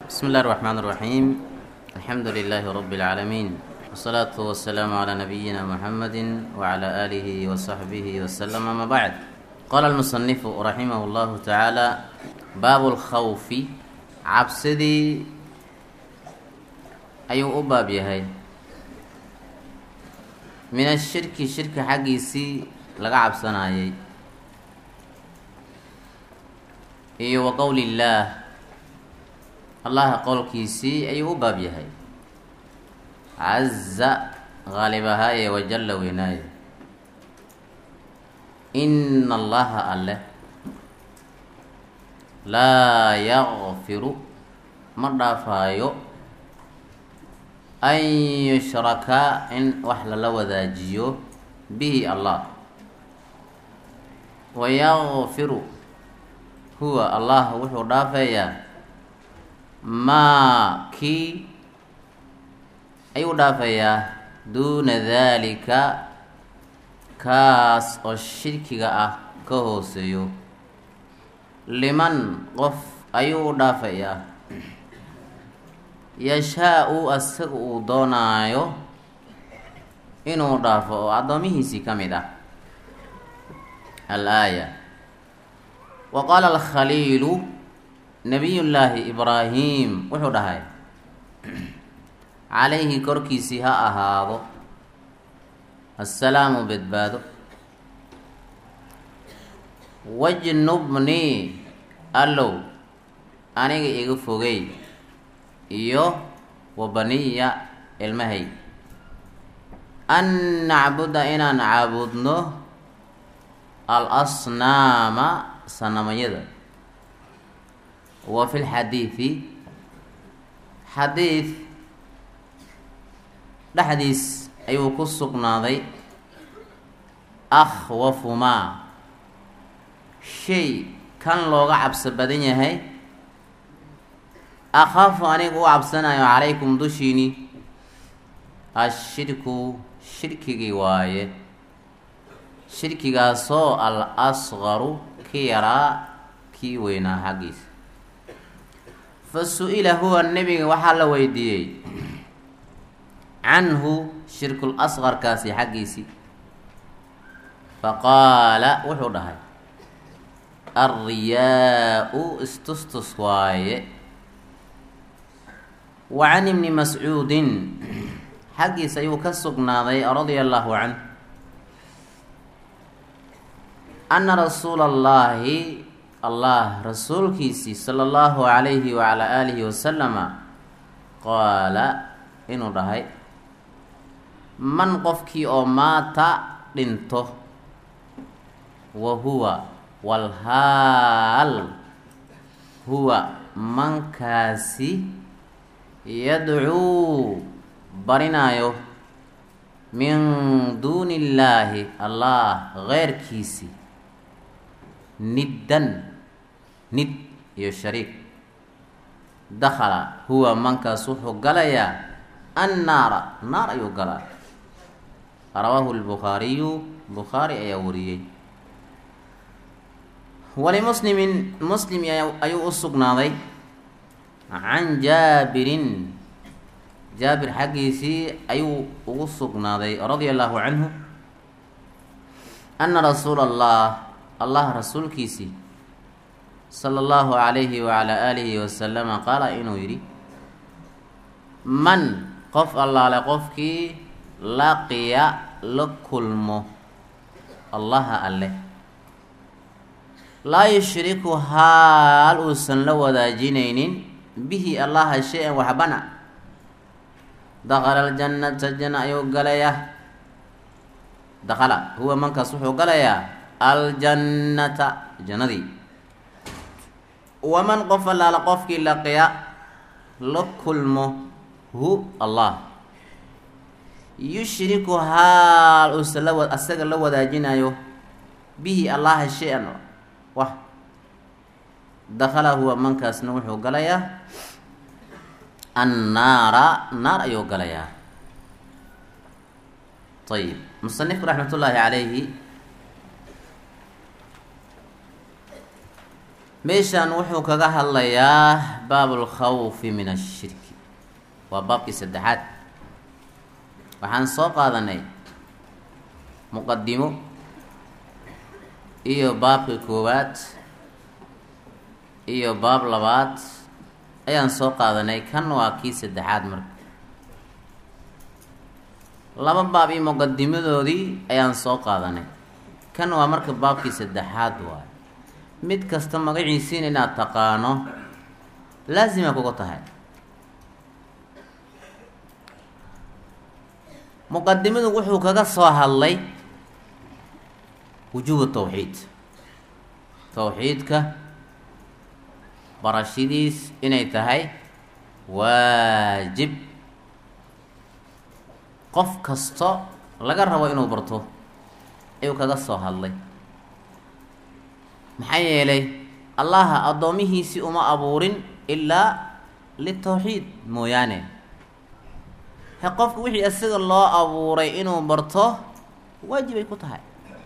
بسم الله الرحمن الرحيم الحمد لله رب العالمين والصلاة والسلام على نبينا محمد وعلى آله وصحبه وسلم أما بعد قال المصنف رحمه الله تعالى باب الخوف عبسدي أيو أباب يهي من الشرك شرك حقيسي لقى عبسنايي iyo wa qowli illaah allaha qowlkiisii ayuu u baab yahay caza qaalib ahaaye wajalla weynaaye ina allaha alle laa yakfiru ma dhaafaayo an yushraka in wax lala wadaajiyo bihi allah wayakfiru huwa allah wuxuu dhaafeeyaa maa kii ayuu dhaafeeyaa duuna daalika kaas oo shirkiga ah ka hooseeyo liman qof ayuu u dhaafayaa yashaa-u asaga uu doonaayo inuu dhaafo oo addoomihiisii ka mid ah al-aaya wa qaala alkhaliilu nabiyullaahi ibraahim wuxuu dhahay calayhi korkiisii ha ahaado assalaamu badbaado wajnubnii allow aniga iga fogey iyo wabaniya ilmahay an nacbuda inaan caabudno al asnaama sanamayada wa fi lxadiidi xadiid dhexdiis ayuu ku sugnaaday akhwafumaa shay kan looga cabso badan yahay akhaafu aniga u cabsanayo calaykum dushiini ashirku shirkigii waaye shirkigaasoo al asqaru ki yaraa kii weynaa xaggiisa fa su-ila huwa nebiga waxaa la weydiiyey canhu shirkul asqarkaasi xaggiisii faqaala wuxuu dhahay alriyaa-u istustus waaye wa can ibni mascuudin xaggiisa ayuu ka sugnaaday radia allahu canh ana rasuula allahi allah rasuulkiisii sala allahu calayhi wacalaa aalihi wasalama qaala inuu dhahay man qofkii oo maata dhinto wa huwa walhaal huwa mankaasi yadcuu barinaayo min duuni illaahi allah keyrkiisii niddan nid iyo shariik dakhala huwa mankaas wuxuu galayaa annaara naar ayuu galaa rawaahu lbukhaariyu bukhaari ayaa wariyey walimuslimin muslim ayuu u sugnaaday can jaabirin jaabir xaggiisii ayuu ugu sugnaaday radia allahu canhu ana rasuula allah allah rasuulkiisii sala allahu calayhi wacalaa aalihi wasalama qaala inuu yidhi man qof allaale qofkii laqiya la kulmo allaha alleh laa yushriku haal uusan la wadaajinaynin bihi allaha shay-an waxbana dakala aljannata janna ayuu galayaa dakala huwa mankaas wuxuu galayaa aljannata jannadii waman qof allaala qofkii laqiya la kulmo hu allah yushriku haal uusan la asaga la wadaajinayo bihi allaha shay-an wax dakala huwa mankaasna wuxuu galayaa annaara naar ayuu galayaa ayib musanifku raxmat ullaahi calayhi meeshan wuxuu kaga hadlayaa baab lkhawfi min ashirki waa baabkii saddexaad waxaan soo qaadanay muqadimo iyo baabkii koowaad iyo baab labaad ayaan soo qaadanay kan waa kii saddexaad marka laba baab iyo muqadimadoodii ayaan soo qaadanay kan waa marka baabkii saddexaad waay mid kasta magaciisiin inaad taqaano laasima kuga tahay muqadimadu wuxuu kaga soo hadlay wujuubu tawxiid tawxiidka barashadiis inay tahay waajib qof kasto laga rabo inuu barto ayuu kaga soo hadlay maxaa yeelay allaha addoomihiisii uma abuurin ilaa litawxiid mooyaane he qofka wixii isaga loo abuuray inuu barto waajibay ku tahay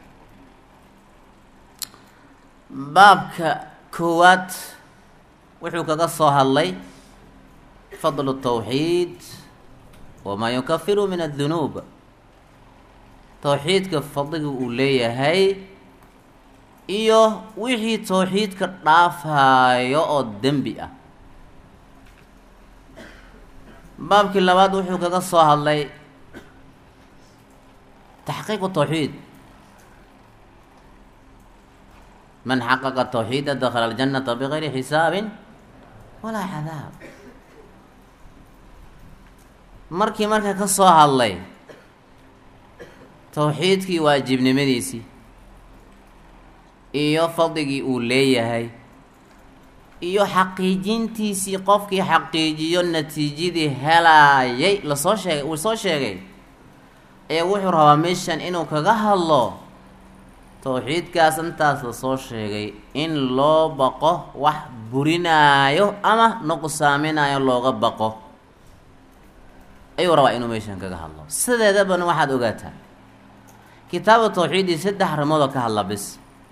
baabka koowaad wuxuu kaga soo hadlay fadlu tawxiid wamaa yukafiru min adunuub tawxiidka fadliga uu leeyahay iyo wixii tawxiidka dhaafaayo oo dembi ah baabkii labaad wuxuu kaga soo hadlay taxqiiqu tawxiid man xaqaqa tawxiida dakhala aljanata bigayri xisaabin walaa cadaab markii marka ka soo hadlay tawxiidkii waajibnimadiisii iyo fadligii uu leeyahay iyo xaqiijintiisii qofkii xaqiijiyo natiijadii helaayay lasoo sheegay uu soo sheegay ayaa wuxuu rabaa meeshan inuu kaga hadlo tawxiidkaas intaas lasoo sheegay in loo baqo wax burinaayo ama nuqsaaminaayo looga baqo ayuu rabaa inuu meeshan kaga hadlo sideedabana waxaad ogaataa kitaabu tawxiidii saddex arrimoodoo ka hadla bis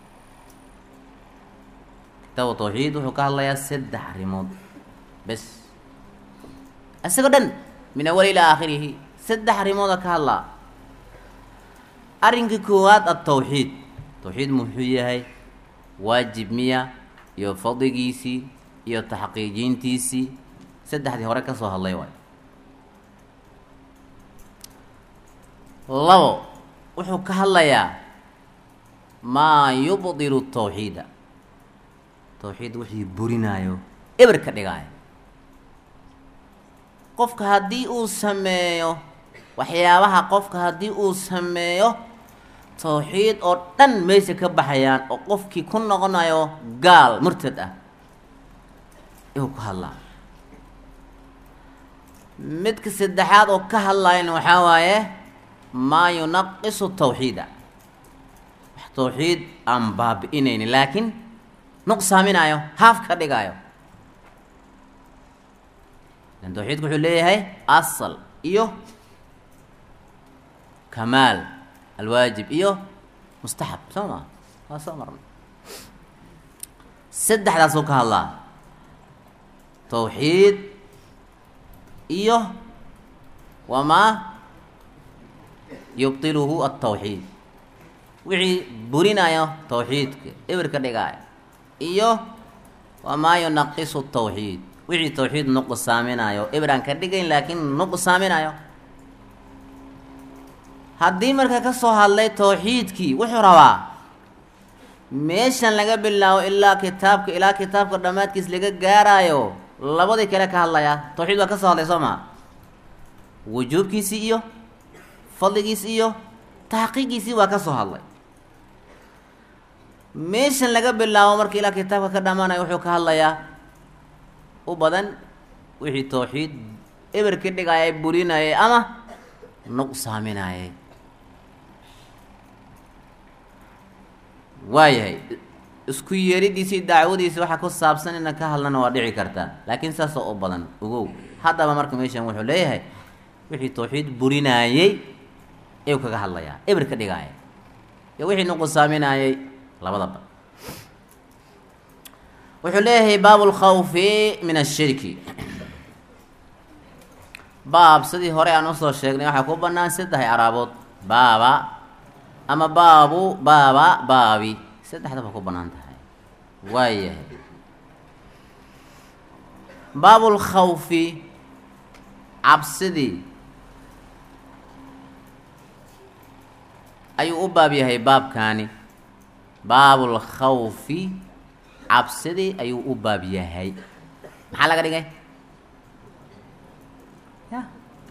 kitaabu tawxiid wuxuu ka hadlayaa saddex arrimood bes isagoo dhan min awali ilaa aakhirihi saddex arrimooda ka hadlaa arrinka koowaad atawxiid tawxiid muxuu yahay waajib miya iyo fadligiisii iyo taxqiijintiisii saddexdii hore ka soo hadlay waay labo wuxuu ka hadlayaa maa yubdilu tawxiida tawxiid wixii burinaayo eber ka dhigaayo qofka haddii uu sameeyo waxyaabaha qofka haddii uu sameeyo tawxiid oo dhan meesha ka baxayaan oo qofkii ku noqonayo gaal murtad ah ayuu ka hadlaa midka saddexaad oo ka hadlayana waxaa waaye maa yunaqisu tawxiida wax tawxiid aan baabi-inayni laakiin nuqsaaminaayo haaf ka dhigaayo lan tawxiidku wuxuu leeyahay asal iyo kamaal alwaajib iyo mustaxab soo maa waa soo marnay saddexdaasuu ka hadlaa tawxiid iyo wamaa yubtiluhu atawxiid wixii burinayo tawxiidka eber ka dhigaayo iyo wamaa yunaqisu tawxiid wixii tawxiid nuqsaaminayo eber aan ka dhigayn laakiin nuqsaaminayo haddii marka ka soo hadlay tawxiidkii wuxuu rabaa meeshan laga bilaabo ilaa kitaabka ilaa kitaabka dhammaadkiis laga gaaraayo labadii kale ka hadlayaa tawxiid waa ka soo hadlay soo maa wujuubkiisii iyo fadligiis iyo taxqiiqiisii waa ka soo hadlay meeshan laga bilaabo marka ilaa kitaabka ka dhammaanayo wuxuu ka hadlayaa u badan wixii tawxiid eber ka dhigayay burinayay ama nuqsaaminayay waayahay isku yeeridiisii dacwadiisi waxa ku saabsan ina ka hadlana waa dhici kartaa laakiin saasoo u badan ogow haddaba marka meeshan wuxuu leeyahay wixii tawxiid burinaayey ayuu kaga hadlayaa eber ka dhigaaya iyo wixii nuqsaaminayay labadaba wuxuu leeyahay baab lkhawfi min ashirki baab sidii hore aan usoo sheegnay waxaa ku banaan saddex araabood baaba ama baabu baaba baabi saddexdaba ku banaan tahay waayahay baabulkhawfi cabsidii ayuu u baab yahay baabkaani baabulkhawfi cabsidii ayuu u baab yahay maxaa laga dhigay ya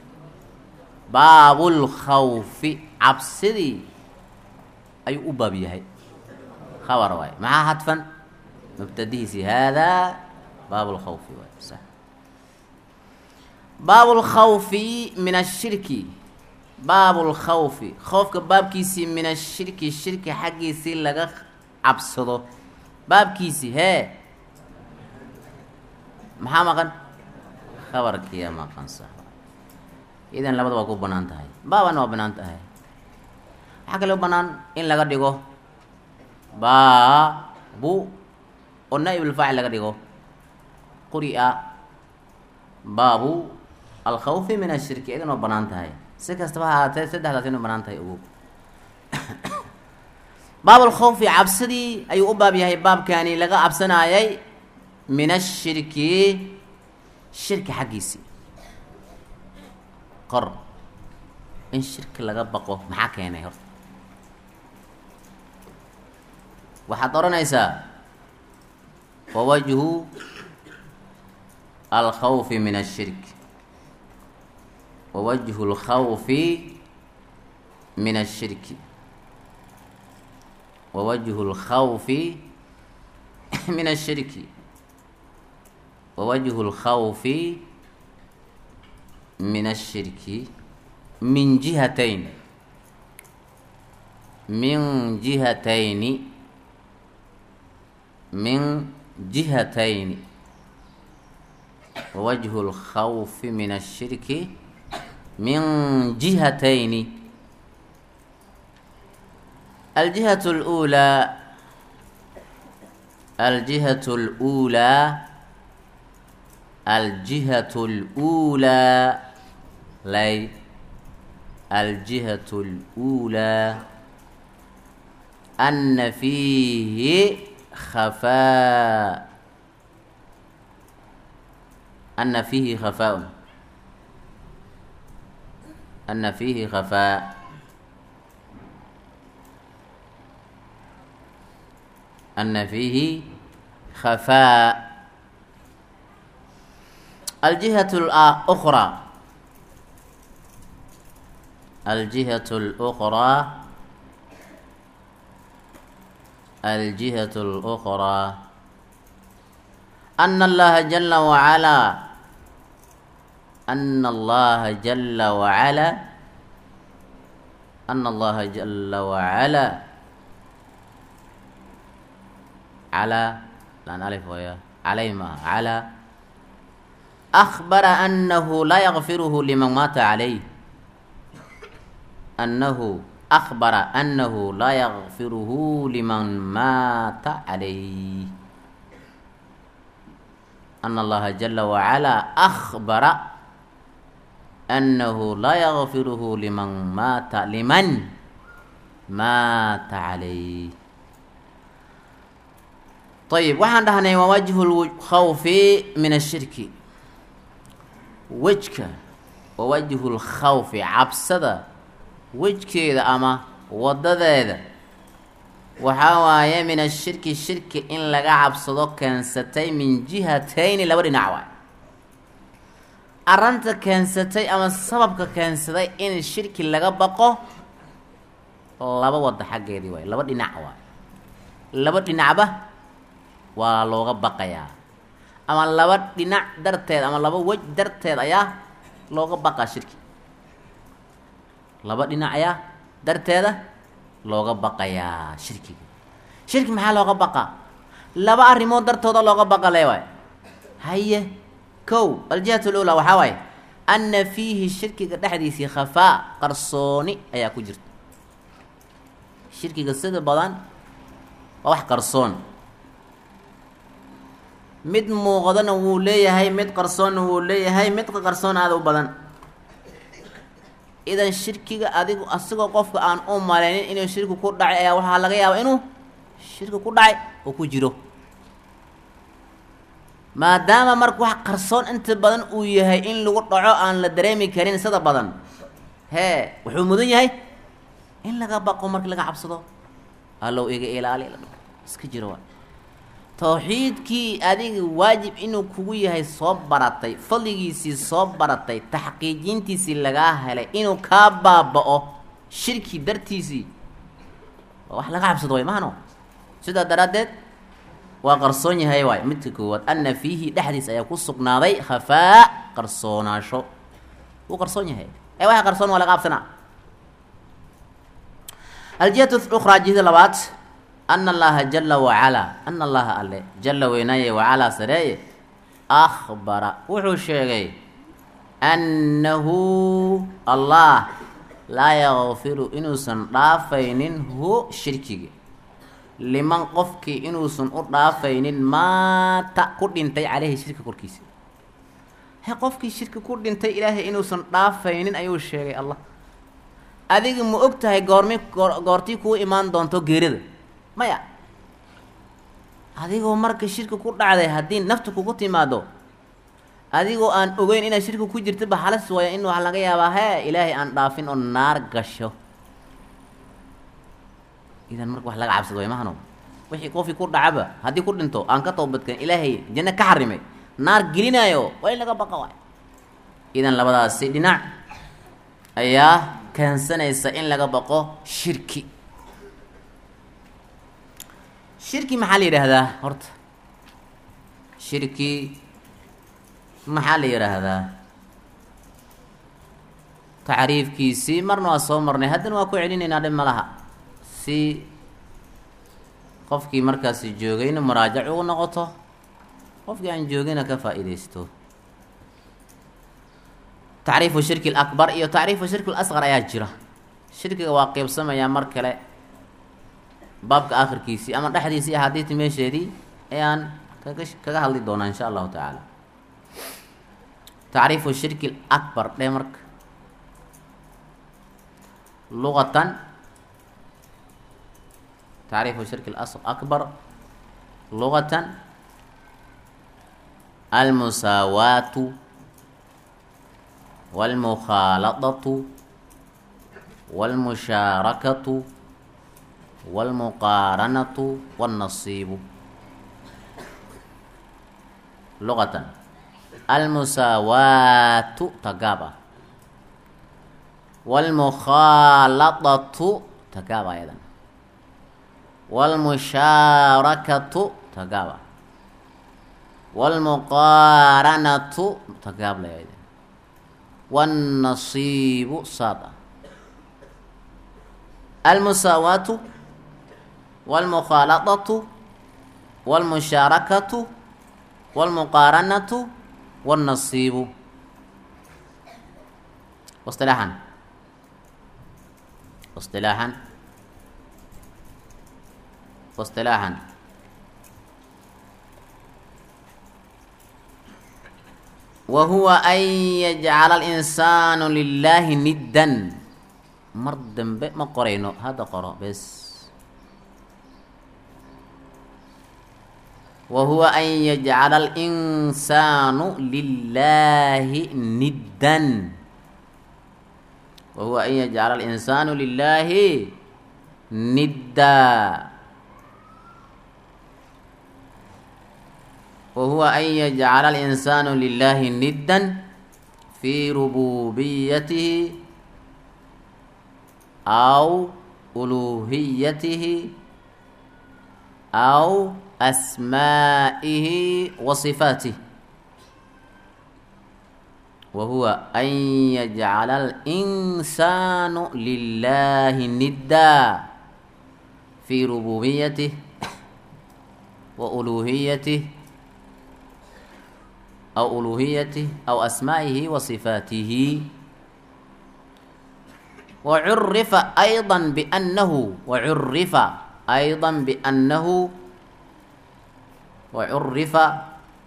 baabulkhawfi cabsidii ayuu u baab yahay khabar waay maxaa hadfan mubtadihiisi haadaa baabulkhawfi waay sax baabulkhawfi min ashirki baabulkhawfi khowfka baabkiisii min ashirki shirki xaggiisii laga cabsado baabkiisii hee maxaa maqan khabarkiya maqan sax idan labada waa ku banaan tahay baabana waa banaan tahay waxaa kaloo banaan in laga dhigo baabu oo naa-ibulfaacil laga dhigo quri-a baabu alkhawfi min ashirki idan waa banaan tahay si kastaba ha ahaatee saddexdaas inu banaan tahay ogo baabulkhawfi cabsidii ayuu u baab yahay baabkani laga cabsanaayay min ashirki shirki xaggiisii qor in shirki laga baqo maxaa keenay horta waxaad odhanaysaa wawajhu alkhawfi min ashirk wawajhu lkhawfi min ashirki wawajhu lkhawfi min ashirki wawajhu lkhawfi min ashirki min jihatayn min jihatayni min jihatayni wawajhu lkhawfi min ashirki min jihatayni الجهة الأولى الجهة الأولى الجهة الأولى لي الجهة الأولى أن فيه خفاء أن فيه خفاء أن فيه خفاء أن فيه خفاء الجهة الأخرى الجهة الأخرى الجهة الأخرى أن الله جل وعلا أن الله جل وعلا أن الله جل وعلا على لأن ألف ويا علي ما على أخبر أنه لا يغفره لمن مات عليه أنه أخبر أنه لا يغفره لمن مات عليه أن الله جل وعلا أخبر أنه لا يغفره لمن مات لمن مات عليه ayib waxaan dhahnay waa wajhu lkhawfi min ashirki wejka waa wajhu lkhawfi cabsada wejkeeda ama wadadeeda waxaa waaye min ashirki shirki in laga cabsado keensatay min jihatayni laba dhinac waay arrinta keensatay ama sababka keensaday in shirki laga baqo laba wada xaggeedii waay laba dhinac waay laba dhinacba waa looga baqayaa ama laba dhinac darteed ama laba wej darteed ayaa looga baqaa shirki laba dhinac ayaa darteeda looga baqayaa shirkiga shirki maxaa looga baqaa laba arrimood dartooda looga baqa le waay haye kow aljihat lula waxaa waaye anna fiihi shirkiga dhexdiisii khafaa qarsooni ayaa ku jirta shirkiga sida badan waa wax qarsoon mid muuqdana wuu leeyahay mid qarsoonna wuu leeyahay mid qarsoon aada u badan idan shirkiga adigu asigoo qofka aan u malaynin inuu shirki ku dhacay ayaa waxaa laga yaabaa inuu shirki ku dhacay oo ku jiro maadaama marka wax qarsoon inta badan uu yahay in lagu dhaco aan la dareemi karin sida badan hee wuxuu mudan yahay in laga baqo marka laga cabsado allow iga ilaali la dhaho iska jiro waa tawxiidkii adiga waajib inuu kugu yahay soo baratay fadligiisii soo baratay taxqiijintiisii lagaa helay inuu kaa baaba-o shirki dartiisii waa wax laga cabsado way mahano sidaa daraaddeed waa qarsoon yahay waay midka koowaad ana fiihi dhexdiis ayaa ku sugnaaday khafaa qarsoonaasho wuu qarsoon yahay ee waxa qarsoon waa laga cabsanaa aljihatu ukhraa jihada labaad ana allaha jala wacalaa ana allaha alle jala weynaaye wacalaa sareeye akhbara wuxuu sheegay annahu allah laa yakfiru inuusan dhaafaynin hu shirkiga liman qofkii inuusan u dhaafaynin maata ku dhintay caleyhi shirka korkiisa he qofkii shirki ku dhintay ilaahay inuusan dhaafaynin ayuu sheegay allah adiga ma og tahay goormi goor goortii kuu imaan doonto geerida maya adigoo marka shirki ku dhacday haddii nafta kugu timaado adigoo aan ogeyn inaad shirki ku jirtaba halis waya in waxa laga yaabaa hee ilaahay aan dhaafin oo naar gasho idan marka wax laga cabsado way mahano wixii qofkii ku dhacaba haddii ku dhinto aan ka toobadkan ilaahay janno ka xarimay naar gelinaayo waa in laga baqa waay idan labadaasi dhinac ayaa keensanaysa in laga baqo shirki shirki maxaa la yidhaahdaa horta shirki maxaa la yidhaahdaa tacriifkiisii marna waa soo marnay haddana waa ku celinaynaa dhib malaha si qofkii markaasi joogayna muraajac ugu noqoto qofkii aan joogayna ka faa-idaysto tacriifu shirki alakbar iyo tacriifu shirki lasqar ayaa jira shirkiga waa qeybsamayaa mar kale baabka akhirkiisii ama dhexdiisii axaadiidta meesheedii ayaan kaga kaga hadli doonaa insha allahu tacaala tacriifu shirki alakbar dhee marka luqatan tacriifu shirki akbar luqatan almusaawaatu walmukhaaladatu walmushaarakatu walmuqaaranatu wannasiibu luqatan almusaawaatu tagaab ah walmukhaaladatu tagaab ayadan walmushaarakatu tagaab ah walmuqaaranatu tagaab layada wannasiibu saad ah almusaawaatu walmukhaaladatu walmushaarakatu walmuqaaranatu wannasiibu wasilaaxan wasilaaxan wasilaaxan wa huwa an yajcala alinsaanu lilaahi niddan mar dambe ma qorayno hadda qoro bes wa huwa an yajcala alinsaanu lilaahi niddan wa huwa an yajcala alinsaanu lilaahi nidda وهو أن يجعل الإنسان لله ندا في ربوبيته أو ألوهيته أو أسمائه وصفاته وهو أن يجعل الإنسان لله ندا في ربوبيته وألوهيته أو ألوهيته أو أسمائه وصفاته وعرف أيضا بأنه وعرف أيضا بأنه وعرف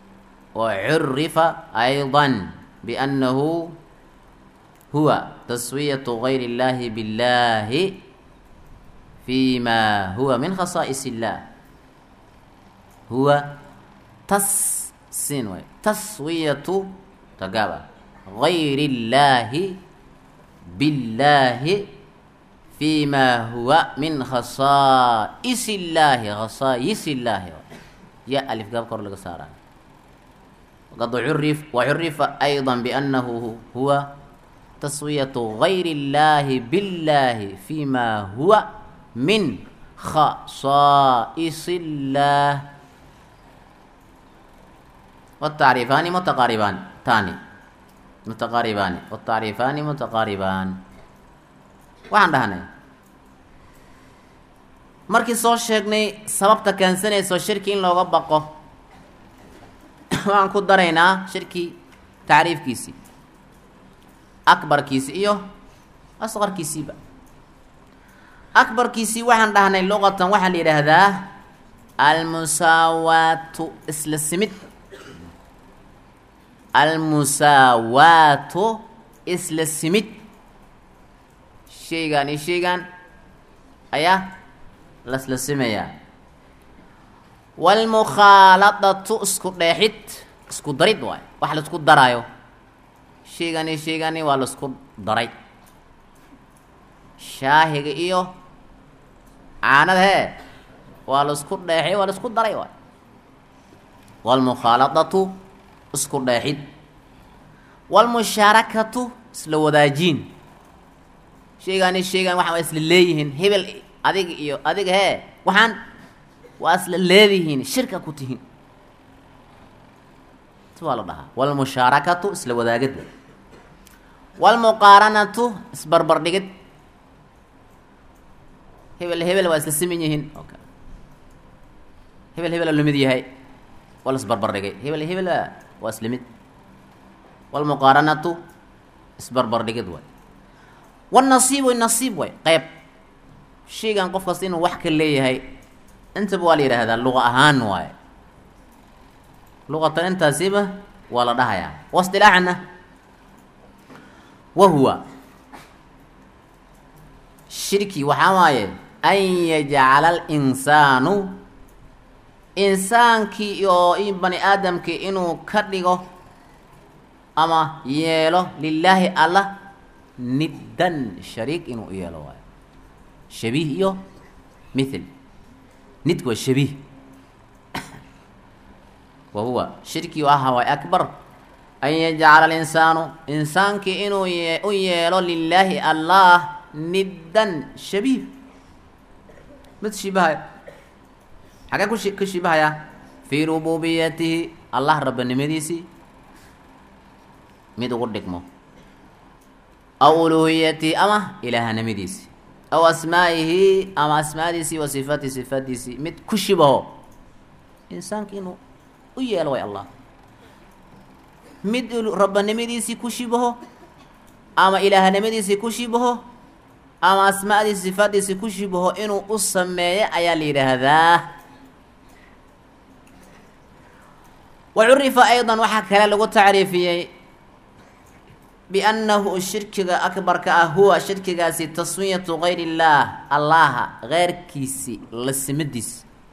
وعرف أيضا بأنه هو تسوية غير الله بالله فيما هو من خصائص الله هو تس سين تسوية تقابل غير الله بالله فيما هو من خصائص الله خصائص الله يا ألف قاب كور لك سارة وقد عرف وعرف أيضا بأنه هو تسوية غير الله بالله فيما هو من خصائص الله والتعريفان متقاربان ثاني متقاربان والتعريفان متقاربان waxaan dhahnay markii soo sheegnay sababta keensanayso shirki in looga baqo waxaan ku daraynaa shirki tacriifkiisii akbarkiisi iyo asqarkiisiiba akbarkiisii waxaan dhahnay luqatan waxaa la yidhaahdaa almusaawaatu isla simid almusaawaatu isla simid shaygaan iyo shaygaan ayaa lasla simayaa waalmukhaaladatu isku dheexid isku darid waay wax laisku daraayo shaygaan iyo shaygaani waa laisku daray shaahiga iyo caanada hee waa laisku dheexay waa laisku daray waay waalmukhaaladatu isku dheexid waalmushaarakatu isla wadaajiin shaygaan iyo shaygaan waxaa isla leeyihiin hebel adiga iyo adiga hee waxaan waa isla leedihiin shirka ku tihiin si waa la dhahaa waalmushaarakatu isla wadaagid waalmuqaaranatu isbarbardhigid hebel hebel waa isla siman yihiin o kale hebel hebel aa lamid yahay waa la isbarbardhigay hebel hebel waa isla mid waalmuqaaranatu isbarbardhigid waay wanasiib way nasiib way qeyb shaygan qof kasta inuu wax ka leeyahay intaba waa la yidhaahdaa luqa ahaan waaye luqatan intaasiba waa la dhahayaa waistilaaxana wa huwa shirki waxaa waaye an yajcala alinsaanu insaankii oo i bani aadamkii inuu ka dhigo ama yeelo lilaahi allah niddan shariik inuu u yeelo waayo shabiih iyo mithil nidku waa shabiih wa huwa shirkii aha waay akbar an yajcala alinsaanu insaankii inuu ye u yeelo lilaahi allah niddan shabiih mid shibahayo xagee kushi ka shibahayaa fii rububiyatihi allah rabbanimadiisii mid ugu dhigmo aw uluhiyatihi ama ilaahanimadiisii aw asmaa'ihi ama asmaadiisii wa sifaati sifaadiisii mid ku shibaho insaanka inuu u yeelo way allah mid rabbanimadiisii ku shibaho ama ilaahanimadiisii ku shibaho ama asmaadiisi sifaadiisii ku shibaho inuu u sameeyo ayaa la yidhaahdaa wa curifa aydan waxaa kale lagu tacriifiyey biannahu shirkiga akbarka ah huwa shirkigaasi taswiyatu gayr illaah allaha keyrkiisi lasimadiis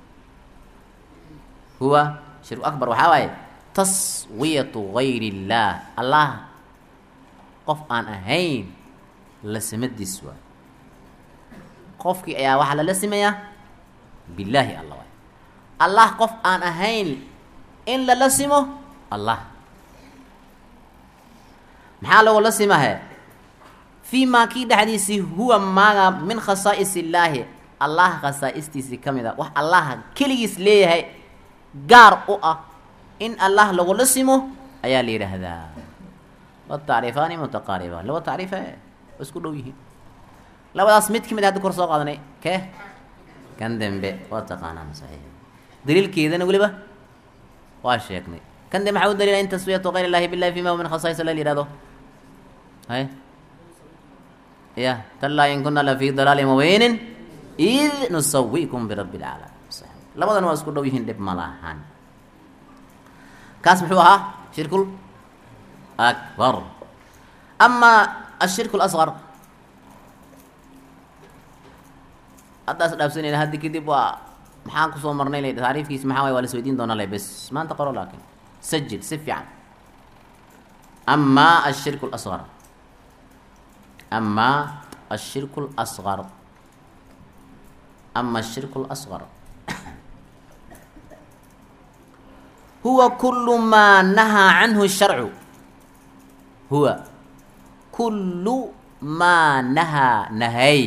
huwa shirku akbar waxaa waaye taswiyatu gayr illaah allah qof aan ahayn lasimadiis waay qofkii ayaa waxaa lala simayaa billaahi allah waay allah qof aan ahayn in lala simo allah maxaa lagula simahe fii maa kii dhexdiisii huwa maaga min khasaa'is illaahi allah khasaa'istiisii ka mid a wax allaha keligiis leeyahay gaar u ah in allah lagula simo ayaa la yidhaahdaa watacriifaani mutaqaaribaan laba tacriife waa isku dhow yihiin labadaas mid ka mid hadda kor soo qaadanay kee kan dembe waa taqaanaan saxiix daliilkeedana weliba waa sheegnay kan dembe maxaa u daliila in taswiyatu gayr illahi billahi fima huwa min khasaa'is allah la yihahdo hay ya tallaa in kuna lafii dalaalin mubiinin id nusawikum birabbi lcaalamiin labadan waa isku dhow yihiin dhib ma lahan kaas muxuu ahaa shirkul akbar ama ashirku lasqar haddaas dhaafsanayna haddi kadib waa maxaan kusoo marnay le taariifkiisi maxaa waay waa las weydiin doonaa le bes maanta qoro laakin sajil si fiican ama ashirku lasqar ama ashirku lasqar ama ashirku lasqar huwa kulu maa nahaa canhu sharcu huwa kulu maa nahaa nahay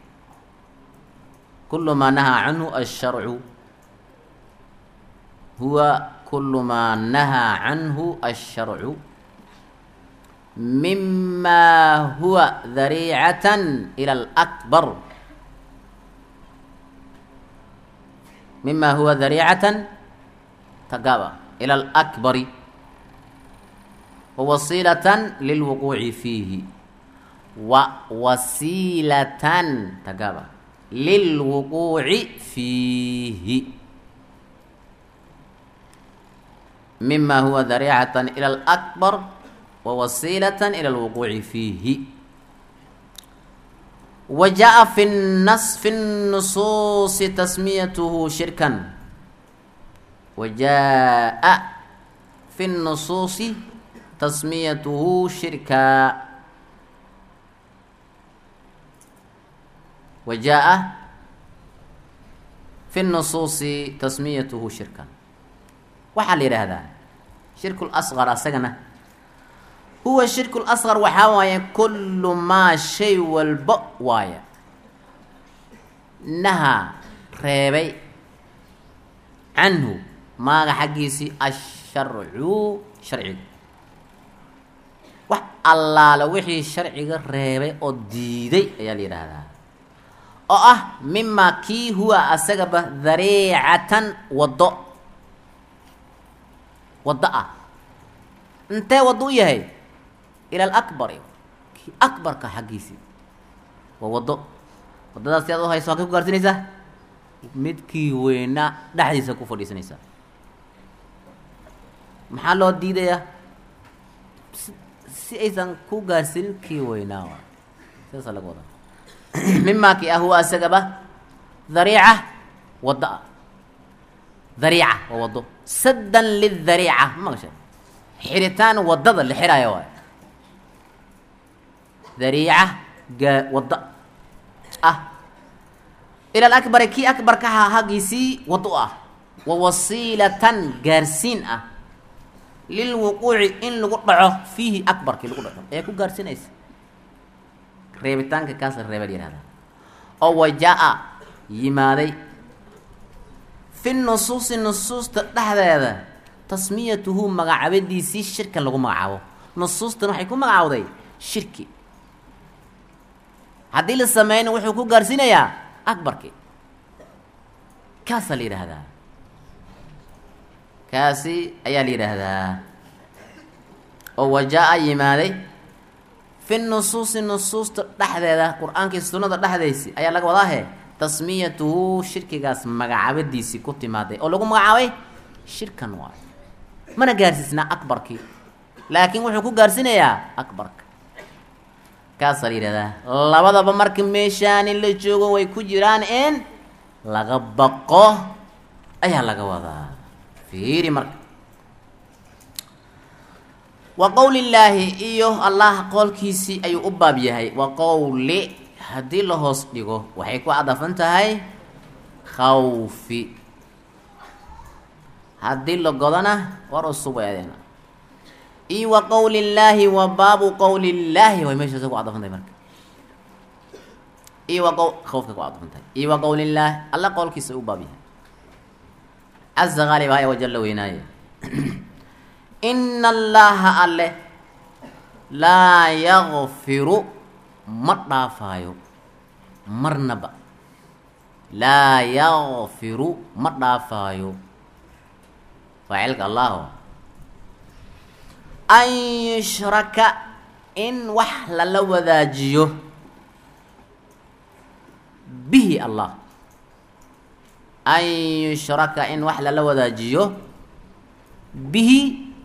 kulu maa nahaa canhu asharcu huwa kulu maa nahaa canhu asharcu mima huwa dariicatan ila alakbar mima huwa dariicatan tagaaba ila alakbari wawasiilatan lilwuquuci fiihi wa wasiilatan tagaaba lilwuquuci fiihi mima huwa dariicatan ila alakbar wawasiilatan ila alwuquuci fiihi wa jaa fi nas fi nusuusi tasmiyatuhu shirkan wa jaa fi nusuusi tasmiyatuhu shirka wa jaa fi nusuusi tasmiyatuhu shirkan waxaa la yidhaahdaa shirku lasqar asagana huwa shirku lasqar waxaa waaye kullu maa shay walba waaya nahaa reebay canhu maaga xaggiisii asharcu sharciga wax allaala wixii sharciga reebay oo diiday ayaa la yidhaahdaa oo ah mima kii huwa asagaba dariicatan waddo waddo ah intee waddo u yahay ila alakbari kii akbarka xaggiisii waa waddo waddadaas si aad u hayso halkay ku gaarsinaysaa midkii weynaa dhexdiisa ku fadhiisanaysaa maxaa loo diidayaa si aysan ku gaarsiinin kii weynaa wa sidaasa laga wadaa mimaa kii ah huwa asagaba dariica waddo ah dariica waa waddo saddan lidariica ma maqasha xiritaan waddada la xiraayo waay dariica gaa waddo ah ila alakbari kii akbarka ahaa haggiisii waddo ah wa wasiilatan gaarsiin ah lilwuquuci in lagu dhaco fiihi akbarkii lagu dhaco ee ku gaarsinaysa reebitaanka kaas la reeba la yihahdaa oo wajaa yimaaday fi nusuusi nusuusta dhexdeeda tasmiyatuhu magacaabadiisii shirkan lagu magacaabo nusuustan waxay ku magacaawday shirki haddii la sameyna wuxuu ku gaarsiinayaa akbarki kaasaa la yidhaahdaa kaasi ayaa la yidhaahdaa oo wajaa-a yimaaday fi nusuusi nusuusta dhexdeeda qur-aankii sunnada dhexdaysi ayaa laga wadaahe tasmiyatuhu shirkigaas magacaabadiisii ku timaaday oo lagu magacaabay shirkan waayo mana gaarsiisnaa akbarkii laakiin wuxuu ku gaarsiinayaa akbarka kaasaa la yidhahdaa labadaba marka meeshaani la joogo way ku jiraan in laga baqo ayaa laga wadaa fiiri marka wa qowlillaahi iyo allah qowlkiisii ayuu u baab yahay wa qowli haddii la hoos dhigo waxay ku cadafan tahay khawfi haddii la godana war usub eedeena iyo wa qowlillaahi wa baabu qowlillaahi way meeshaas ku cadafan tahay marka iyo wa qow khawfka ku cadafan tahay iyo wa qowlillaahi alla qowlkiisa u baab yahay caza qaalib haya wajalla weynaaye ina allaha alle laa yakfiru ma dhaafaayo marnaba laa yakfiru ma dhaafaayo faacilka allaho an yushraka in wax lala wadaajiyo bihi allah an yushraka in wax lala wadaajiyo bihi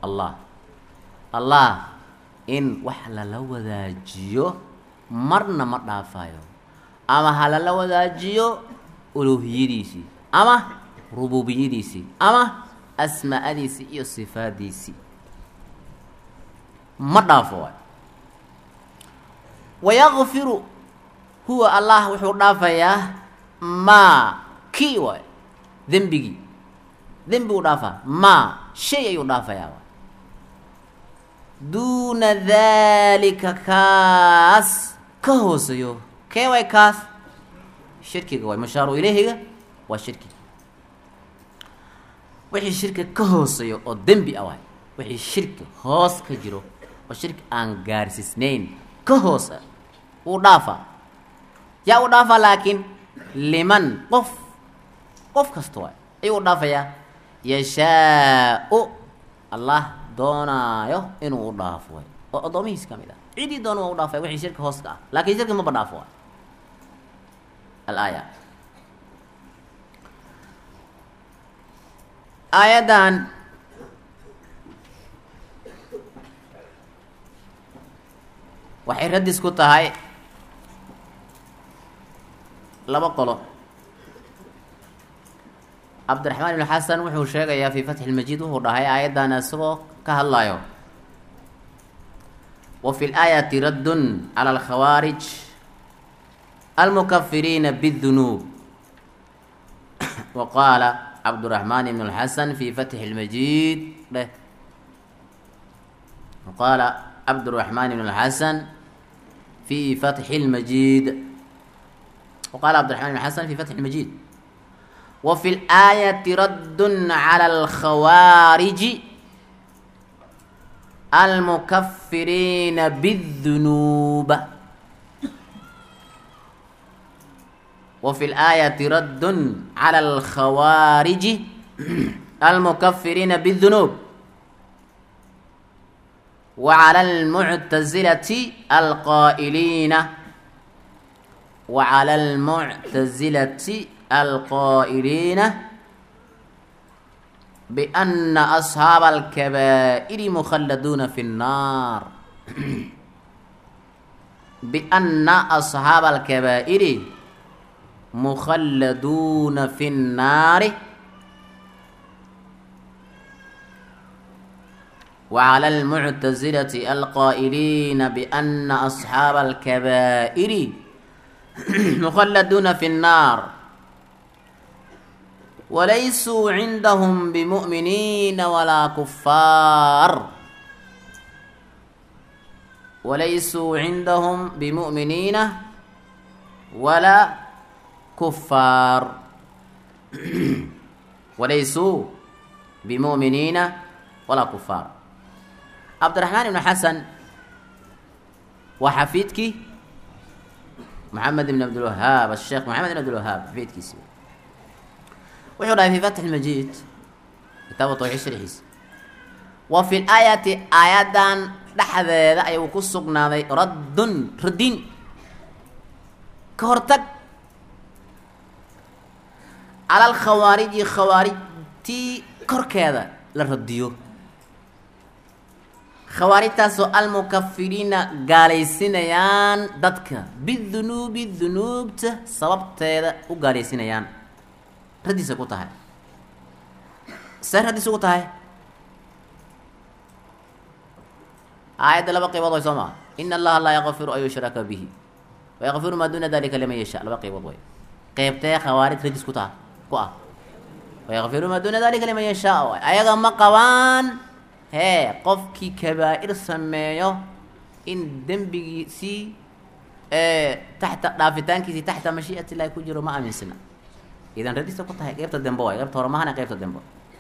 allah allah in wax lala wadaajiyo marna ma dhaafayo ama ha lala wadaajiyo uluuhiyadiisii ama rububiyadiisii ama asmaa'adiisii iyo sifaadiisii ma dhaafo waay wayakfiru huwa allah wuxuu dhaafayaa maa kii waay dembigii dembiguu dhaafaa maa shay ayuu dhaafayaa waay duuna daalika kaas ka hooseeyo kee way kaas shirkiga waay mashaaru ilayhiga waa shirkiga wixii shirki ka hooseeyo oo dembi ah waay wixii shirki hoos ka jiro oo shirki aan gaarsiisnayn ka hoose wuu dhaafaa yaa u dhaafaa laakiin liman qof qof kasta waay ayuu u dhaafayaa yashaa-u allah doonaayo inuu u dhaafo waay oo addoomihiis ka mid ah cidii doona waa u dhaafaya wixii shirki hoos ka ah laakiin shirki maba dhaafo waay alaaya aayaddan waxay radis ku tahay laba qolo cabdiraxmaan ibn xasan wuxuu sheegayaa fi fatxi lmajiid wuxuu dhahay aayaddan isagoo ka hadlayo wa fi laayati raddun cala alkhawaarij almukafiriina bاdunuub wa qaala cabduraxmaan ibn اlxasan fi fatxi اlmajiid dheh wa qaala cabduraxmaan ibn اlxasan fi fatxi اlmajiid wa qaala cabdiraxman ibn xasan fi fatxi اlmajiid wa fi اlaayati raddun cala alkhawaariji almukafiriina bاdunuub وفي الآية رد على الخوارج المكفرين بالذنوب وعلى المعتزلة القائلين وعلى المعتزلة القائلين بأن أصحاب الكبائر مخلدون في النار بأن أصحاب الكبائر مخلدون في النار وعلى المعتزلة القائلين بأن أصحاب الكبائر مخلدون في النار وليسوا عندهم بمؤمنين ولا كفار وليسوا عندهم بمؤمنين ولا كفار وليسوا بمؤمنين ولا كفار عبد الرحمن بن حسن وحفيدك محمد بن عبد الوهاب الشيخ محمد بن عبد الوهاب حفيدك سي وحو في فتح المجيد كتاب توحيد شرحيس وفي الآية آيات dhexdeeda ayuu ku sugnaaday raddun radin ka hortag cala alkhawaariji khawaarijtii korkeeda la radiyo khawaarijtaasoo almukafiriina gaalaysinayaan dadka bidunuubi dunuubta sababteeda u gaalaysinayaan raddiisa ku tahay see raddiis ugu tahay aayadda laba qaybood way soo maa ina allaha laa yakfiru an yushraka bihi wayakfiru maa duuna dalika liman yasha laba qaybood way qeybtee khawaarij radis ku taha ku ah wayakfiru maa duuna dalika liman yashaa waay ayaga ma qabaan hee qofkii kabaa-ir sameeyo in dembigiisii taxta dhaafitaankiisii taxta mashii'at illahi ku jiro ma aaminsana idan radista ku tahay qeybta dembe waay qeybta hore mahana qeybta dembe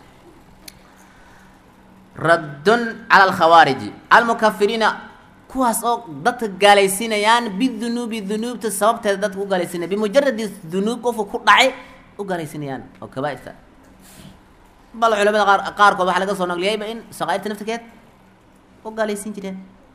raddun cala alkhawaariji almukafiriina kuwaas oo dadka gaalaysinayaan bidunuubi dunuubta sababteeda dadka u gaalaysinaya bimujaradi dunuub qofka ku dhacay u gaalaysinayaan oo kabaairta bal culamada qaar qaarkood waxaa laga soo naqliyayba in saqaairta naftirkeed u gaalaysin jireen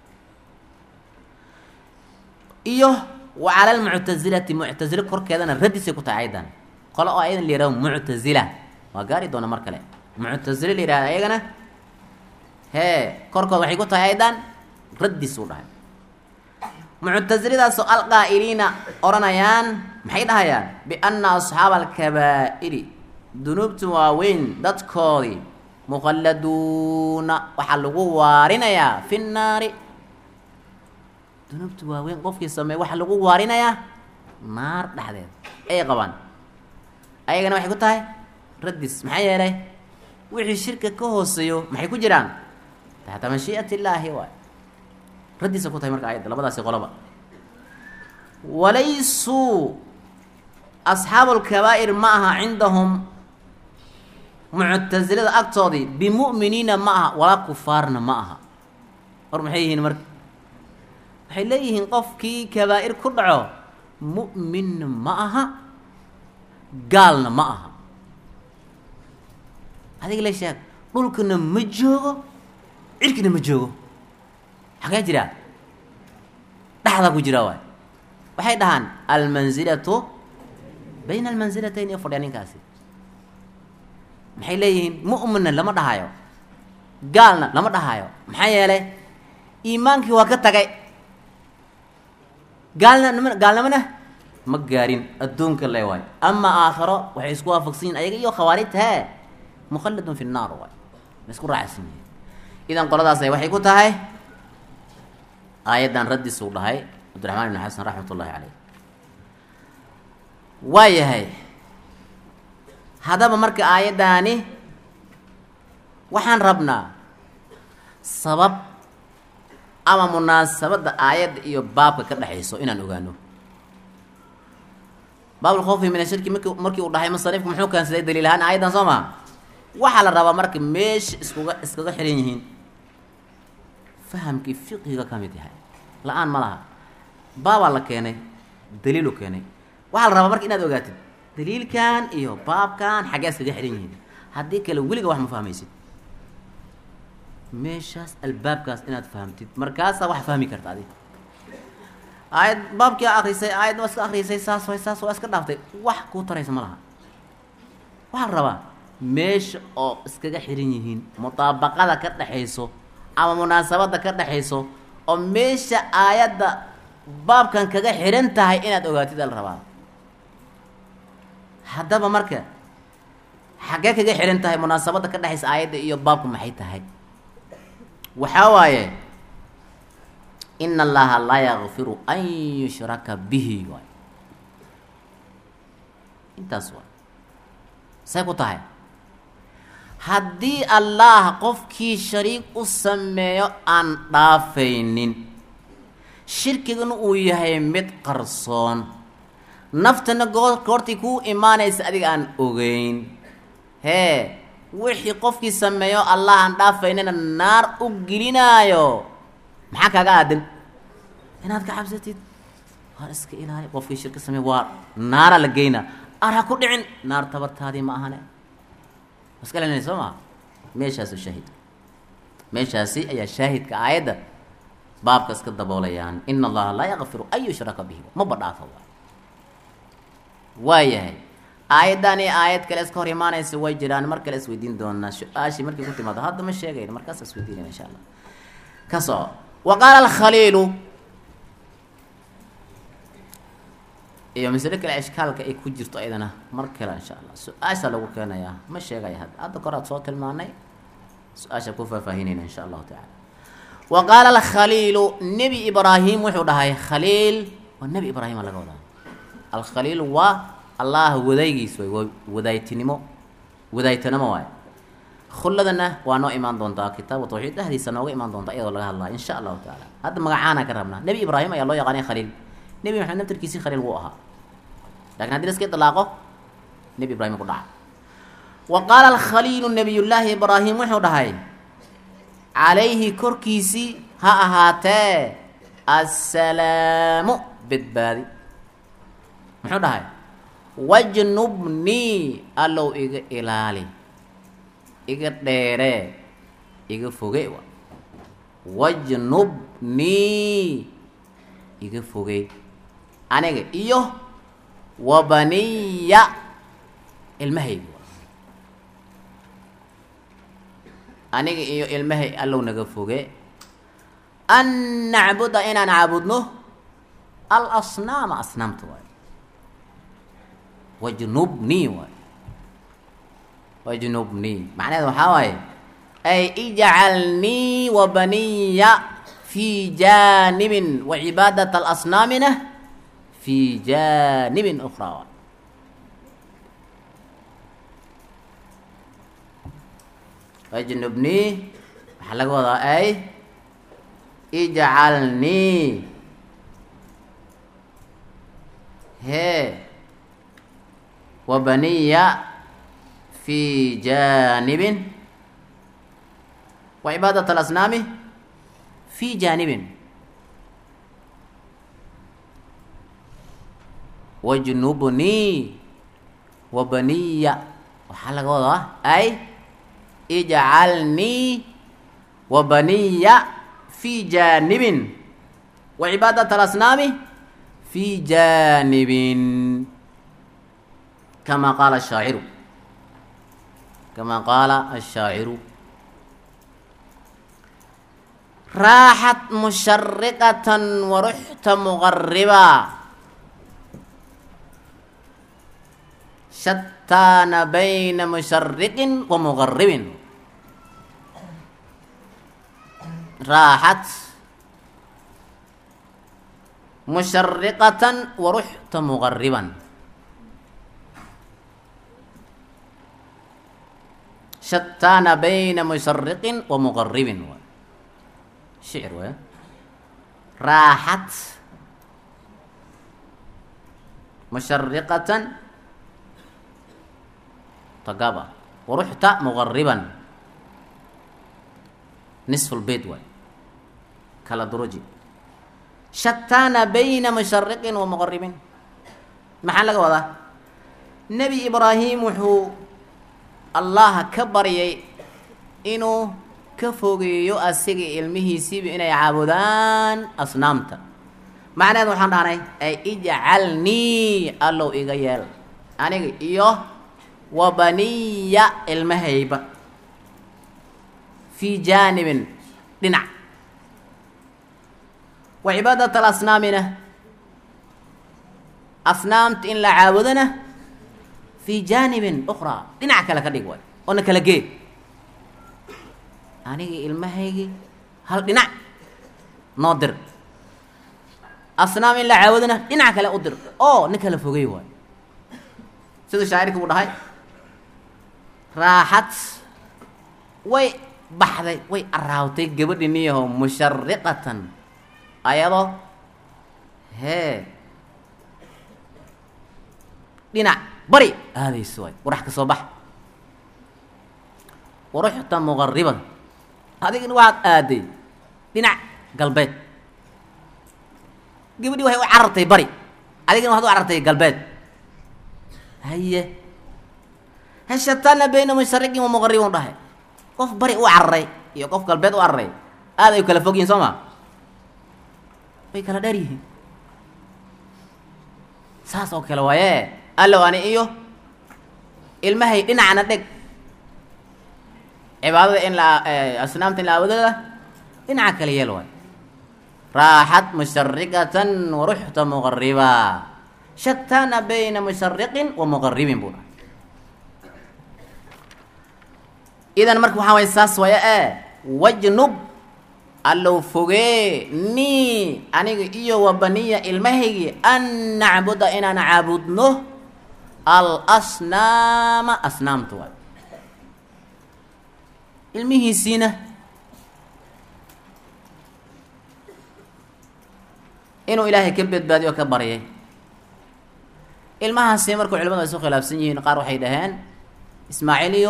iyo wa cala almuctazilati muctazilo korkeedana radisay ku tahay ayadan qole oo ayadan la yihahdo muctazila waa gaari doona mar kale muctazilo la yihahda ayagana hee korkood waxay ku tahay aydan raddis uu dhahay muctasilidaasoo alqaa'iliina odhanayaan maxay dhahayaan bianna asxaaba alkabaa'iri dunuubta waaweyn dadkoodii mukhalladuuna waxaa lagu waarinayaa fi nnaari dunuubta waaweyn qofkii sameey waxaa lagu waarinayaa naar dhexdeed ayay qabaan ayagana waxay ku tahay raddis maxaa yeelay wixii shirka ka hooseeyo maxay ku jiraan taxta mashii'at illaahi waay raddiisa ku tahay marka ayadda labadaasi qoloba walaysuu asxaabu lkabaa'ir ma aha cindahum muctasilada agtoodii bimu'miniina ma aha walaa kufaarna ma aha hor maxay yihiin marka waxay leeyihiin qofkii kabaa'ir ku dhaco mu'minna ma aha gaalna ma aha adiga la sheeg dhulkana ma joogo cirkina ma joogo xagee jiraa dhexdaa ku jiraa waay waxay dhahaan almansilatu bayna almansilatayn iyo fadhiya ninkaasi maxay leeyihiin mu'minna lama dhahayo gaalna lama dhahayo maxaa yeelay iimaankii waa ka tagay gaalna nm gaalnimona ma gaarin adduunka le waay ama aakharo waxay isku waafaqsan yihin ayaga iyo khawaarijta hee mukhalladun fi nnaar waay ma isku raacsan yihin idan qoladaasay waxay ku tahay aayaddan raddis uu dhahay cabdiraxmaan ibn xasan raxmat ullahi caleyh waa yahay haddaba marka aayaddaani waxaan rabnaa sabab ama munaasabadda aayadda iyo baabka ka dhexayso inaan ogaano baabulkhawfi min ashirki marki markii uu dhahay musanifku muxuu keensaday daliil ahaan aayaddan soo maha waxaa la rabaa marka meesha iskuga iskaga xihan yihiin fahamkii fiqiga ka mid yahay la-aan ma laha baabaa la keenay daliilu keenay waxaa la rabaa marka inaad ogaatid daliilkan iyo baabkan xaggee iskaga xihan yihiin haddii kale weliga wax ma fahmaysid meeshaas albaabkaas inaad fahamtid markaasaa wax fahmi karta adig aayad baabkii akrisay aayad waa iska akrisay saas way saas waa iska dhaaftay wax kuu taraysa ma laha waxaa la rabaa meesha oo iskaga xihan yihiin mutaabaqada ka dhexayso ama munaasabadda ka dhexayso oo meesha aayadda baabkan kaga xihan tahay inaad ogaatid ala rabaa haddaba marka xaggee kaga xihan tahay munaasabadda ka dhexaysa aayadda iyo baabku maxay tahay waxaa waaye ina allaha laa yakfiru an yushraka bihi waay intaas waay say ku tahay haddii allah qofkii shariik u sameeyo aan dhaafaynin shirkigana uu yahay mid qarsoon naftana goo goortii kuu imaanaysa adiga aan ogeyn hee wixii qofkii sameeyo allah aan dhaafaynina naar u gelinaayo maxaa kaaga aadan inaad ka cabsatid waar iska ilaali qofkii shirka sameey waa naara la geynaa ar ha ku dhicin naar tabartaadii ma ahane iska lelinay soo maa meeshaasu shaahid meeshaasi ayaa shaahidka aayadda baabka iska daboolayaan ina allaha laa yakfiru an yushraka bihi maba dhaafa waay waa yahay aayaddan iyo aayad kale iska hor imaanaysa way jiraan mar kale isweydiin doonaa su-aashii markii ku timaado hadda ma sheegayno markaas isweydiinayna insha allah ka soco wa qaala alkhaliilu iyo masle kale ishkaalka ay ku jirto ayadana mar kale insha allah su-aasha lagu keenayaa ma sheegaya hadda hadda kor aad soo tilmaanay su-aasha ku faahfaahinayna insha allahu tacala wa qaala alkhaliilu nebi ibraahim wuxuu dhahay khaliil waa nebi ibraahima laga wadaa alkhaliil waa allah wadaygiis way waa wadaaytinimo wadaaytanimo waay khulladana waa noo imaan doontaa kitaabu tawxiid dhexdiisa nooga imaan doontaa iyadoo laga hadlaa insha allahu tacaala hadda magacaana ka rabnaa nebi ibraahim ayaa loo yaqaanay khaliil nebi maxamed naftarkiisii khaliil wuu ahaa lakin haddii laska idlaaqo nebi ibraahim ku dhaca wa qaala alkhaliilu nabiyullaahi ibraahim wuxuu dhahay calayhi korkiisii ha ahaatee assalaamu badbaadi muxuu dhahay wajnubnii allow iga ilaali iga dheeree iga foge wa wajnubnii iga fogey aniga iyo wabaniya ilmahaygi aniga iyo ilmahay allow naga foge an nacbuda inaan caabudno alasnaama asnaamta waay wajnubnii waay wajnubnii macnaheed waxaa waaye ay ijcalnii wa baniya fi janibin wa cibaadat alasnaamina fi janibin ukraa waay wajnubnii waxaa laga wadaa ay ijcalnii hee wa baniya fi janibin wa cibaadat alasnaami fi janibin wajnubnii wa baniya waxaa laga wadaa ay ijcalnii wa baniya fi janibin wa cibaadat alasnaami fi janibin kama qaala ashaaciru kama qaala ashaaciru raaxat mushariqatan waruxta muqariba shataana bayna mushariqin wa muqaribin raaxat mushariqatan waruxta muqariban shataana bayna mushariqin wa muqaribin waay shicir waay raaxat mushariqatan tagaba waruxta muqariban nisfu lbeyt waay kala duruji shataana bayna mushariqin wa muqaribin maxaa laga wadaa nebi ibraahim wuxuu allaha ka baryay inuu ka fogeeyo asiga ilmihiisiiba inay caabudaan asnaamta macnaheed waxaan dhahnay ay ijcalnii allow iga yeel aniga iyo wa baniya ilmahayba fii jaanibin dhinac wa cibaadat alasnaamina asnaamta in la caabudana fii jaanibin ukraa dhinac kale ka dhig waay oona kala gee anigii ilmahaygii hal dhinac noo dir asnaam in la caabudana dhinac kale u dir oo nin kala fogey waay siduu shaacirkii u dhahay raaxad way baxday way araawtay gabadhi niyaho mushariqatan ayadoo hee dhinac bari aadayso waay warax ka soo bax waruxta muqariban adigina waxaad aaday dhinac galbeed gabadhi waxay u carartay bari adigina waxaad u carartay galbeed haye heshatana bayna mushariqin wa muqaribin dhahay qof bari u cararay iyo qof galbeed u cararay aad ay kala fog yihin soo ma way kala dheer yihiin saas oo kale waaye allow ani iyo ilmahay dhinacna dheg cibaadada in la asnaamta in la aabudada dhinaca kale yeel waay raaxat mushariqatan waruxta muqariba shatana bayna mushariqin wa muqaribin buu dhahay idan marka waxaa waay saas waya e wajnub allow fogee nii aniga iyo wa baniya ilmahaygii an nacbuda inaan caabudno alasnaama asnaamta waay ilmihiisiina inuu ilaahay ka badbaadiyo o ka baryay ilmahaasi markuu culimadu ay su khilaafsan yihiin qaar waxay dhaheen ismaaciil iyo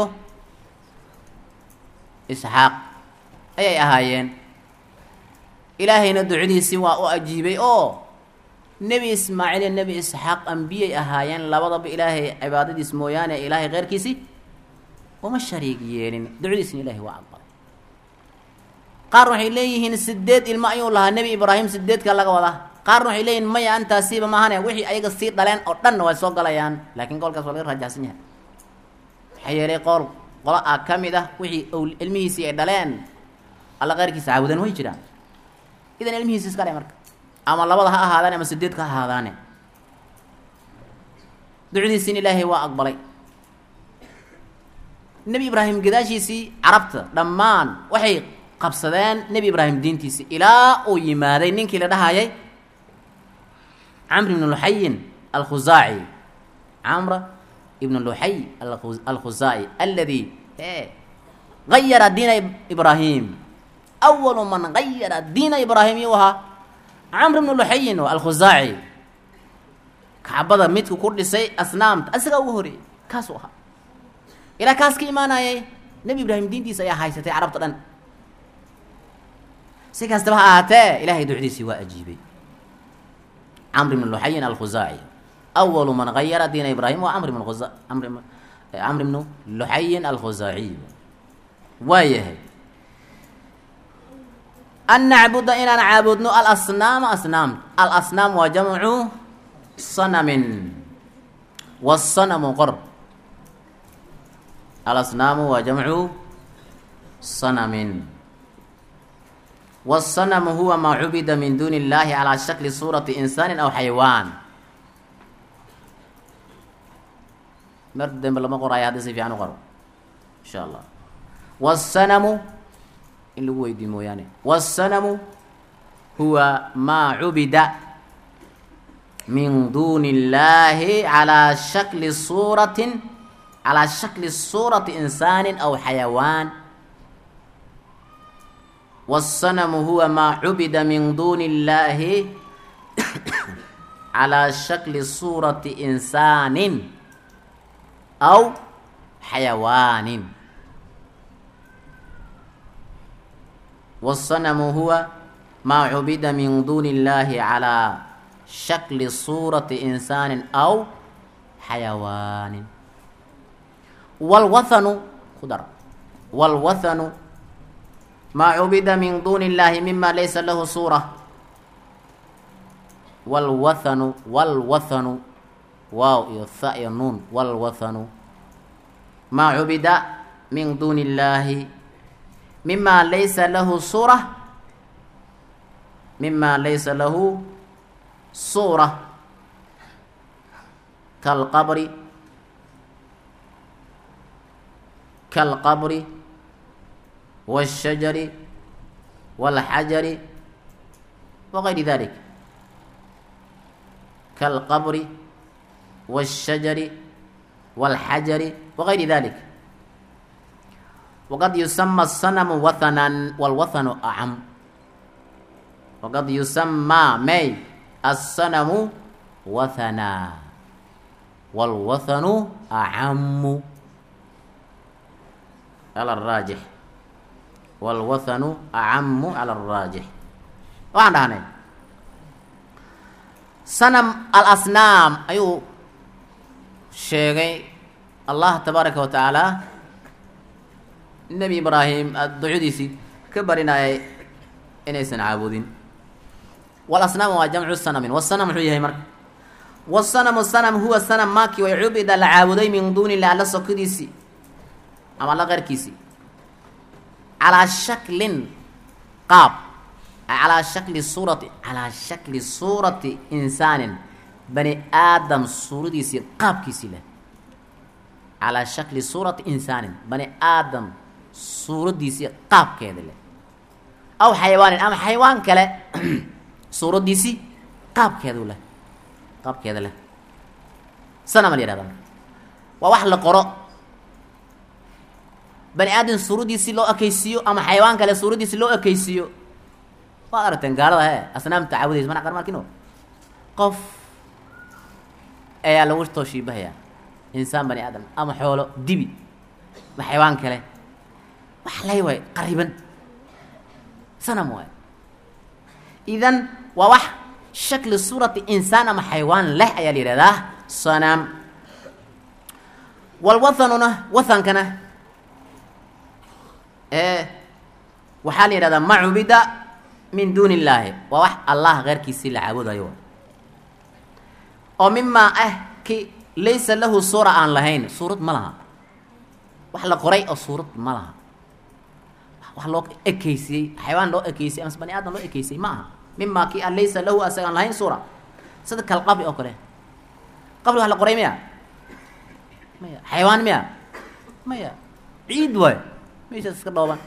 isxaaq ayay ahaayeen ilaahayna ducadiisii waa u ajiibay oo nebi ismaaciil iyo nebi isxaaq ambiyay ahaayeen labadaba ilaahay cibaadadiis mooyaane ilaahay keyrkiisii uma shariig yeelin ducadiisna ilahay waa aqbalay qaar waxay leeyihiin sideed ilmo ayuu lahaa nebi ibraahim sideedka laga wadaa qaarna waxay leeyihin maya antaasiiba maahane wixii ayaga sii dhaleen oo dhanna way soo galayaan laakiin qoolkaas waa laga raajacsan yahay maxaa yeelay qool qolo ah ka mid ah wixii ilmihiisii ay dhaleen alla keyrkiisa caabudeen way jiraan idan ilmihiisi iska dhe marka ama labada ha ahaadaan ama sideedka ha ahaadaane ducdiisiin ilaahay waa aqbalay nebi ibraahim gadaashiisii carabta dhammaan waxay qabsadeen nebi ibraahim diintiisii ilaa uu yimaaday ninkii la dhahayay camr ibn luxayin alkhusaaci camra ibn luxay alkhusaaci aladi gayara diina ibraahim awalu man gayara diina ibraahim yuu ahaa camr ibn luxayin alkhusaaci kacbada midku ku dhisay asnaamta asigaa ugu horeeyey kaasuu ahaa ilaa kaas ka imaanayay nebi ibraahim diintiisa ayaa haysatay carabta dhan si kastaba ha ahaatee ilahay ducdiisii waa ajiibay camr ibn luxayin alkhusaaci awalu man gayara diina ibraahim waa camr ibn khuza amr camr ibnu luxayin alkhusaaciy waa yahay an nacbuda inaan caabudno alasnaama asnaam alasnaam waa jamcu sanamin wasanamu qor alasnaamu waa jamcu sanamin wasanamu huwa maa cubida min duuni illahi calaa shakli suurati insaanin aw xaywaan mar dambe lama qoraayo haddi si fiican u qoro insha allah wasanamu in lagu weydiiyo mooyaane wasanamu huwa maa cubida min duuni illahi calaa shakli suuratin calaa shakli suurati insaanin aw xayawaan wasanamu huwa maa cubida min duuni illahi calaa shakli suurati insaanin aw xayawaanin wasanamu huwa maa cubida min duuni illahi calaa shakli suurati insaanin aw xayawaanin walwathanu ku dar walwathanu maa cubida min duuni illahi mima laysa lahu suura walwathanu walwathanu waaw iyo tha iyo nuun walwathanu maa cubida min duuni illahi mima laysa lahu suura mima laysa lahu suura kalqabri kalqabri والشجر والحجر وغير ذلك كالقبر والشجر والحجر وغير ذلك وقد يسمى الصنم وثنا والوثن أعم وقد يسمى مي الصنم وثنا والوثن أعم على الراجح walwathanu acamu cala araajix waxaan dhahnay sanam alasnaam ayuu sheegay allah tabaaraka wa tacaala nebi ibraahim ducadiisii ka barinayay inaysan caabudin walasnaam waa jamcu sanamin wasanam muxuu yahay marka wasanamu sanam huwa sanam maakii way cubida la caabuday min duuni illah alla sokadiisii ama alla qeyrkiisii calaa shaklin qaab calaa shakli suurati calaa shakli suurati insaanin bani aadam suuradiisii qaabkiisii leh calaa shakli suurati insaanin bani aadam suuraddiisii qaabkeeda leh aw xayawaanin ama xayawaan kale suuraddiisii qaabkeedu leh qaabkeeda leh sanama la yihahda waa wax la qoro bani aadam suuraddiisii loo ekaysiiyo ama xayawaan kale suuraddiisii loo ekaysiiyo waad aragteen gaalada he asnaamta caawudaysa mana qarmarkino qof ayaa lagu too shiibahayaa insaan bani aadam ama xoolo dibi ma xayawaan kale wax lay waay qariban sanam waay idan waa wax shakli suurati insaan ama xayawaan leh ayaa la yihahdaa sanam walwathanuna wathankana waxaa la yidhahdaa ma cubida min duuni illaahi waa wax allah keyrkiisii la caabudayo oo mimaa ah ki laysa lahu suura aan lahayn suurad ma laha wax la qoray oo suurad ma laha wax loo ekeysiyey xayawaan loo ekeysiyey amase bani aadam loo ekeysiyey ma aha mima kii an laysa lahu asagaan lahayn suura sida kal qabri oo kale qabri wax la qoray miya maya xayawaan miya maya ciid waayo meeshaas iska dhooban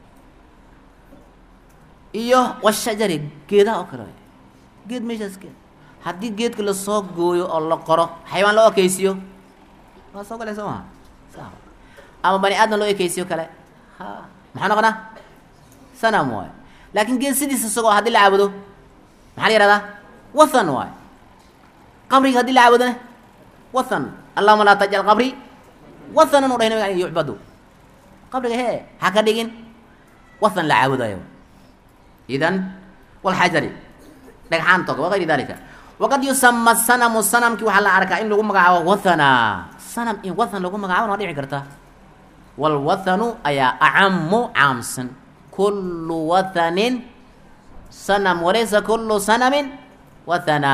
iyo washajari geedaha oo kale waay geed meeshaas geed haddii geedka lasoo gooyo oo la qoro xayawaan loo ekeysiyo waa soo gale soo maha sa ama bani aadam loo ekeysiyo kale ha maxaa noqonaa sanam waay laakin geed sidiisa isagoo haddii la caabudo maxaa la yihahdaa wathan waay qabriga haddii la caabudona wathan allahuma laa tajcal qabri wathanan u dhahay nabiga an yucbadu qabriga hee ha ka dhigin wathan la caabudayo idan walxajari dhagxaanta oga wagayri dalika waqad yusama sanamu sanamkii waxaa la arkaa in lagu magacaabo wathana sanam in wathan lagu magacaabona waa dhici karta walwathanu ayaa acamu caamsan kullu wathanin sanam walaysa kullu sanamin wathana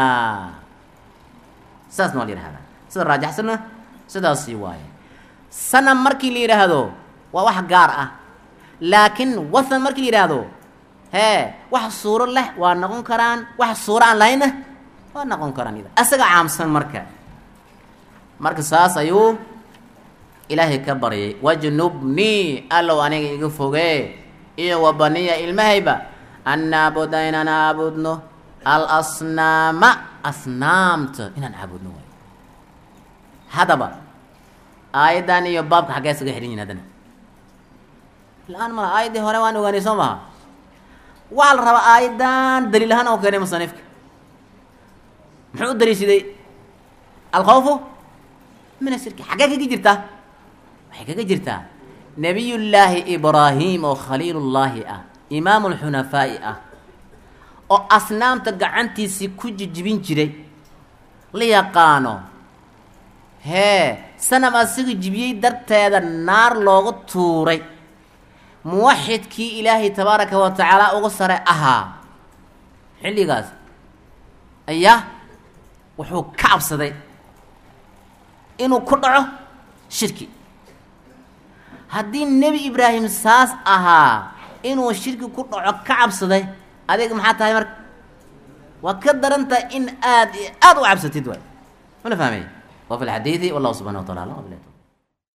saasna waa la yihahdaa sida raajaxsanna sidaasi waaye sanam markii la yidhaahdo waa wax gaar ah laakiin wathan markii la yidhaahdo hee wax suuro leh waa noqon karaan wax suuro aan lahaynna waa noqon karaan ida asaga caamsan marka marka saas ayuu ilaahay ka baryay wajnubnii allow aniga iga fogee iyo wabaniya ilmahayba an naabuda inaan caabudno alasnaama asnaamta inaan caabudno waay haddaba aayaddan iyo baabka xaggee isaga xidhan yihin haddana la-aan mala aayaddii hore waan ogaanay soo maha waxaa la rabaa aayaddan daliil ahaan oo keenay musanifka muxuu u daliishaday alkhawfu min ashirki xaggee kaga jirtaa waxay kaga jirtaa nabiyullaahi ibraahim oo khaliilullaahi ah imaamu lxunafaa'i ah oo asnaamta gacantiisii ku jijibin jiray la yaqaano hee sanam asiga jibiyey darteeda naar loogu tuuray muwaxidkii ilaahay tabaaraka wa tacaala uga sare ahaa xilligaas ayaa wuxuu ka cabsaday inuu ku dhaco shirki haddii nebi ibraahim saas ahaa inuu shirki ku dhaco ka cabsaday adeeg maxaa tahay marka waa ka darantahay in aad aada u cabsatid waay mala fahmay wa fi lxadiidi wallahu subxana wa taala alam